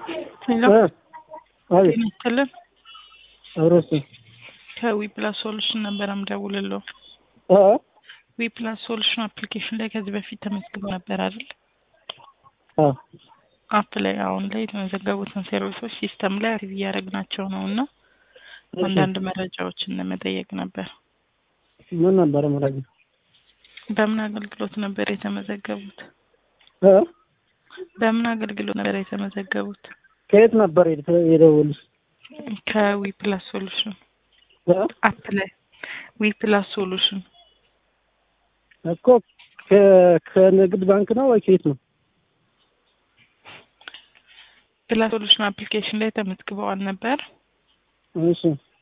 ሄሎ አቤት ጤና ይስጥልን። አብሮስ ከዊ ፕላስ ሶሉሽን ነበር የምደውልለው። እ ዊ ፕላስ ሶሉሽን አፕሊኬሽን ላይ ከዚህ በፊት ተመዝግበው ነበር አይደል? አ አፕ ላይ አሁን ላይ የተመዘገቡትን ሰርቪሶች ሲስተም ላይ አክቲቭ እያደረግናቸው ነው እና አንዳንድ መረጃዎችን ለመጠየቅ ነበር። ምን ነበረ መረጃ? በምን አገልግሎት ነበር የተመዘገቡት? እ በምን አገልግሎት ነበር የተመዘገቡት? ከየት ነበር የተ- የደወሉት? ከዊ ፕላስ ሶሉሽን እ አፕ ላይ ዊ ፕላስ ሶሉሽን እኮ ከ- ከንግድ ባንክ ነው ወይ ከየት ነው? ፕላስ ሶሉሽን አፕሊኬሽን ላይ ተመዝግበዋል ነበር። እሺ